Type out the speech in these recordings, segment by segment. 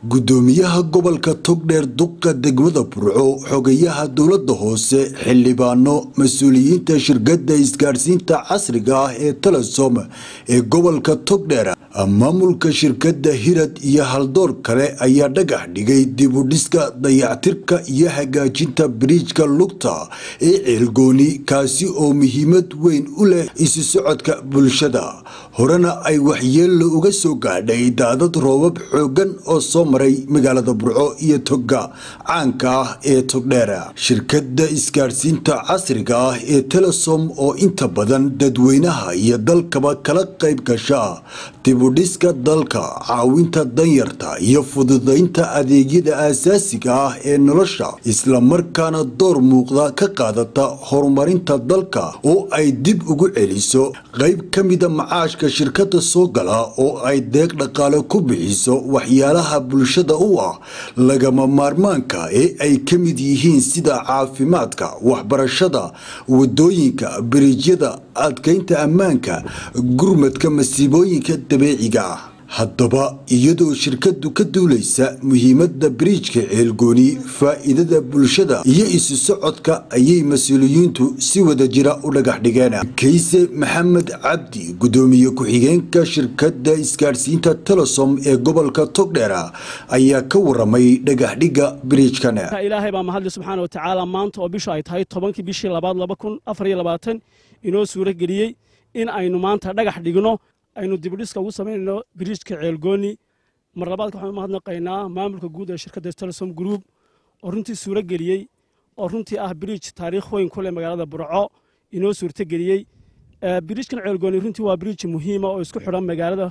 gudoomiyaha gobolka togdheer duqa degmada burco xogayaha dowlada hoose xildhibaano mas-uuliyiinta shirkada isgaadhsiinta casriga ah ee telesom ee gobolka togdheer maamulka shirkada hirad iyo haldoor kale ayaa dhagax dhigay dibudhiska dayactirka iyo hagaajinta biriijka lugta ee ceelgooni kaasi oo muhiimad weyn u leh isu socodka bulshada horena ay waxyeello uga soo gaadhay daadad roobab xoogan oo soo maray magaalada burco iyo toga caanka ah ee togdheer shirkada isgaadhsiinta casriga ah ee telesom oo inta badan dadweynaha iyo dalkaba kala qayb gasha dibudhiska dalka caawinta danyarta iyo fududaynta adeegyada aasaasiga ah ee nolosha islamarkaana door muuqda ka qaadata horumarinta dalka oo ay dib ugu celiso qayb ka mida macaashka shirkada soo gala oo ay deeq dhaqaale ku bixiso waxyaalaha bulshada u ah lagama maarmaanka ee ay ka mid yihiin sida caafimaadka waxbarashada wadooyinka biriijyada adkeynta ammaanka gurmadka masiibooyinka dabeeciga ah haddaba iyadoo shirkadu ka duulaysa muhiimada biriijka ceelgooni faa-iidada bulshada iyo isu socodka ayay mas-uuliyiintu si wada jira u dhagax dhigeen kayse maxamed cabdi gudoomiye ku-xigeenka shirkada isgaadhsiinta telesom ee gobolka togdheer ayaa ka waramay dhagaxdhiga biriijkan ilaahay baa mahadli subxaana wa tacaala maanta oo bishu ay tahay tobankii bishii labaad laba kun afar iyo labaatan inoo suuro geliyey in aynu maanta dhagax dhigno aynu dibudhiska ugu samaynayno biriijka ceelgooni mar labaadka waxaan u mahadnaqaynaa maamulka guud ee shirkadda telesom group oo runtii suuro geliyey oo runtii ah biriij taariikh weyn ku leh magaalada burco inoo suurto geliyey biriijkan ceelgooni runtii waa biriij muhiima oo isku xidhan magaalada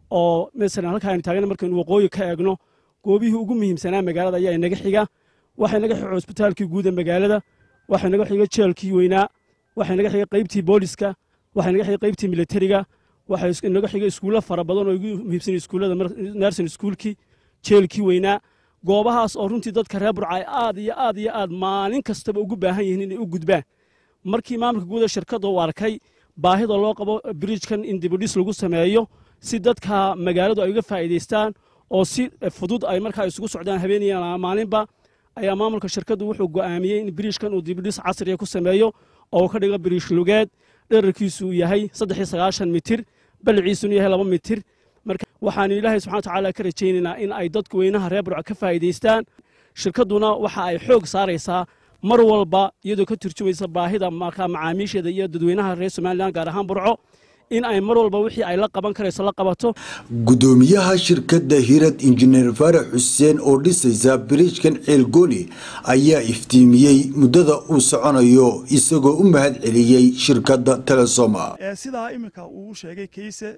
oo masalan halka aynu taagna markaynu waqooyi ka eegno goobihii ugu muhiimsanaa magaalada ayaa inaga xiga waxaa inaga xiga cusbitaalkii guud ee magaalada waxaa inaga xiga jeelkii weynaa waxaa inaga xiga qaybtii booliska waxaa inaga xiga qaybtii militariga waxaa inaga xiga iskuulo fara badan oo igu muhiimsan iskuullada nerson iskuulkii jeelkii weynaa goobahaas oo runtii dadka reer burca ay aad iyo aad iyo aad maalin kastaba ugu baahan yihiin inay u gudbaan markii maamulka guud ee shirkadda uu arkay baahida loo qabo biriijkan in dibudhis lagu sameeyo si dadka magaaladu ay uga faa'iidaystaan oo si fudud ay markaa isugu socdaan habeenaya maalinba ayaa maamulka shirkaddu wuxuu go'aamiyey in biriijkan uu dibudhis casriya ku sameeyo oo uu ka dhigo biriish lugeed dherarkiisu uu yahay saddex iyo sagaashan mitir baliciisuna yahay laba mitir marka waxaanu ilaahay subxana watacaala ka rajaynaynaa in ay dadku weynaha reer burco ka faa'iidaystaan shirkadduna waxa ay xoog saaraysaa mar walba iyadoo ka turjumaysa baahida markaa macaamiisheeda iyo dadweynaha reer somalilan gaar ahaan burco in ay mar walba wixii ay la qaban karayso la qabato gudoomiyaha shirkada hirad injineer faarax xuseen oo dhisaysa biriijkan ceelgooni ayaa iftiimiyey muddada uu soconayo isagoo u mahad celiyey shirkada telesoma sidaa iminka uu sheegay kayse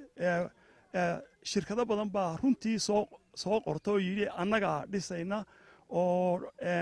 shirkado badan baa runtii soo soo qorta oo yidhi annagaa dhisayna oo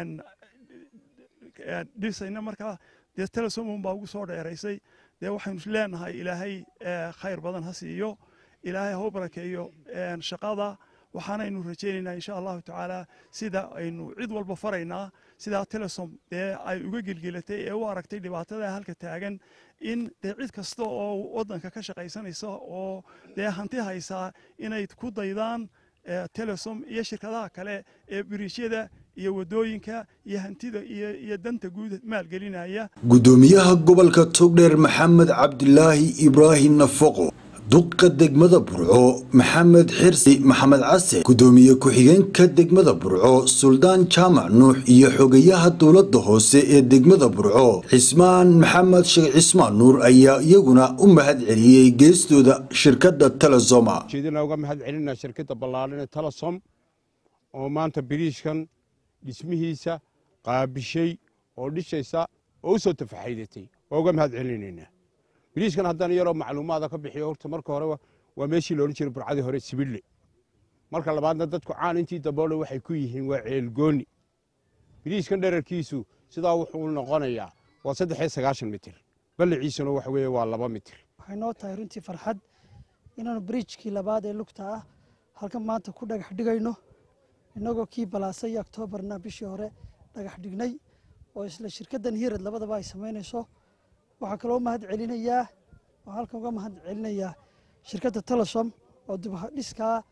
dhisayna markaa dee telesom baa ugu soo dheeraysay dee waxaynu leenahay ilaahay khayr badan ha siiyo ilaahay ha u barakeeyo shaqada waxaanaynu rajaynaynaa insha allahu tacaala sida aynu cid walba faraynaa sidaa telesom dee ay uga gelgelatay ee u aragtay dhibaatada halka taagan in dee cid kasta oo waddanka ka shaqaysanaysa oo dee hanti haysaa inay ku daydaan telesom iyo shirkadaha kale ee biriijyada iyo wadooyinka iyo hantida iyo danta guud maalgelinaya gudoomiyaha gobolka togdheer maxamed cabdilaahi ibraahim nafaqo duqa degmada burco maxamed xirsi maxamed case gudoomiye ku-xigeenka degmada burco suldaan jaamac nuux iyo xogayaha dowlada hoose ee degmada burco cismaan maxamed sheekh cismaan nuur ayaa iyaguna u mahad celiyey geestooda shirkada telesoma jeedina uga mahad celinaa shirkadda ballaaran ee telesom oo maanta biriishkan dhismihiisa qaabishay oo dhishaysa oo u soo tafaxaydatay waa uga mahad celinaynaa biriishkan haddana yaroo macluumaada ka bixiyo horta marka hore waa meeshii loodhan jiray burcadii hore sibille marka labaadna dadku caan intii daboole waxay ku yihiin waa ceelgooni biriishkan dherarkiisu sidaa wuxuu noqonayaa waa saddex iyo sagaashan mitir balliciisuna waxa weeye waa laba mitir waxay noo tahay runtii farxad inaanu biriijkii labaad ee lugta ah halkan maanta ku dhagax dhigayno innagoo kii balaasay oktoobarna bishii hore dhagax dhignay oo isla shirkaddan hirad labadaba ay samaynayso waxaa kaloo mahad celinayaa oo halkan uga mahad celinayaa shirkadda telesom oo dibdhiskaa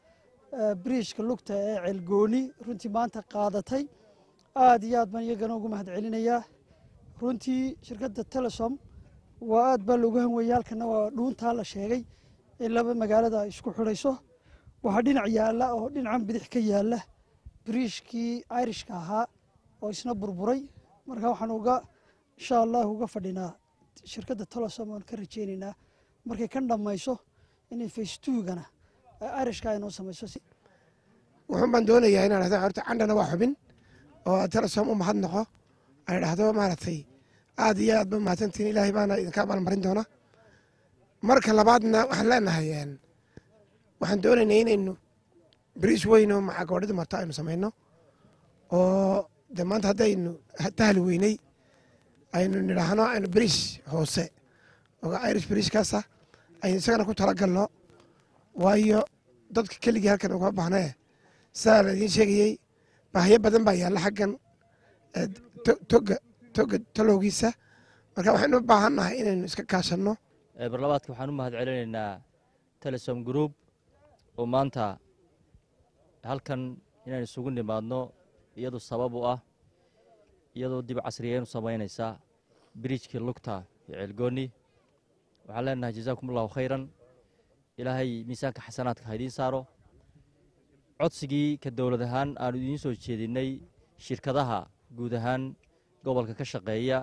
biriijka lugta ee ceelgooni runtii maanta qaadatay aad iyo aad baan iyagana ugu mahad celinayaa runtii shirkadda telesom waa aad baa loogu hanweeyey halkana waa dhuuntaa la sheegay in laba magaalada ay isku xidhayso waxaa dhinac yaalla oo dhinacan bidix ka yaalla biriishkii irishka ahaa oo isna burburay marka waxaan uga insha allah uga fadhinaa shirkadda telesom aan ka rajeynaynaa markay kan dhammayso inay facetuugana irishka ay noo samayso wuxuun baan doonayaa inaan dhahdo horta candhana waa xubin oo telesom u mahad noqo ay dhahdo maaragtay aad iyo aad ba mahadsantihin ilaahay baana idinka abaalmarin doona marka labaadna waxaan leenahay waxaan doonaynaa inaynu biriis weyn oo macagoodhida marto aynu samayno oo de maanta haddaynu tahli weynay aynu nidhaahno aynu biriis hoose oo irish biriiskaasa aynu isagana ku talagalno waayo dadka keligii halkan uga bahnee sidaa la idiin sheegayey baahyo badan baa yaalla xaggan toga toga talowgiisa marka waxaynu u baahan nahay inaynu iska kaashanno barlabaadka waxaan u mahad celinaynaa telesom group oo maanta halkan inaan isugu nimaadno iyadu sabab u ah iyadoo dib casriyeenu samaynaysa biriijkii lugta iyo ceelgooni waxaan leenahay jazaakum allahu khayran ilaahay miisaanka xasanaadka ha idiin saaro codsigii ka dowlad ahaan aanu idiin soo jeedinnay shirkadaha guud ahaan gobolka ka shaqeeya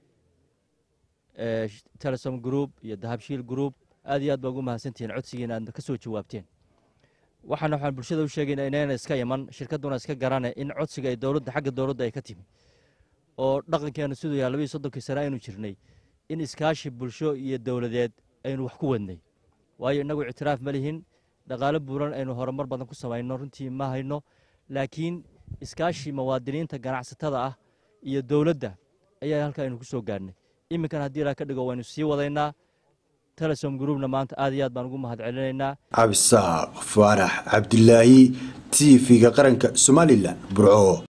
telesom group iyo dahabshiil group aad iyo aad baa ugu mahadsantihiin codsigiina aad ka soo jawaabteen waxaana waxaan bulshada u sheegaynaa inayna iska iman shirkadduna iska garane in codsiga ay dowladda xagga dowladda ay ka timi oo dhaqankeenu siduu yahay labaiyo soddonkii sane aynu jirnay in iskaashi bulsho iyo dowladeed aynu wax ku wadnay waayo innagu ictiraaf ma lihin dhaqaalo buuran aynu horumar badan ku samayno runtii ma hayno laakiin iskaashi muwaadiniinta ganacsatada ah iyo dowladda ayaa halka aynu ku soo gaarnay iminkan haddii ilaa ka dhigo waynu sii wadaynaa telesom groupna maanta aad iyo aad baan ugu mahad celinaynaa cabdisaaq faarax cabdilaahi t v-ga qaranka somalilan burco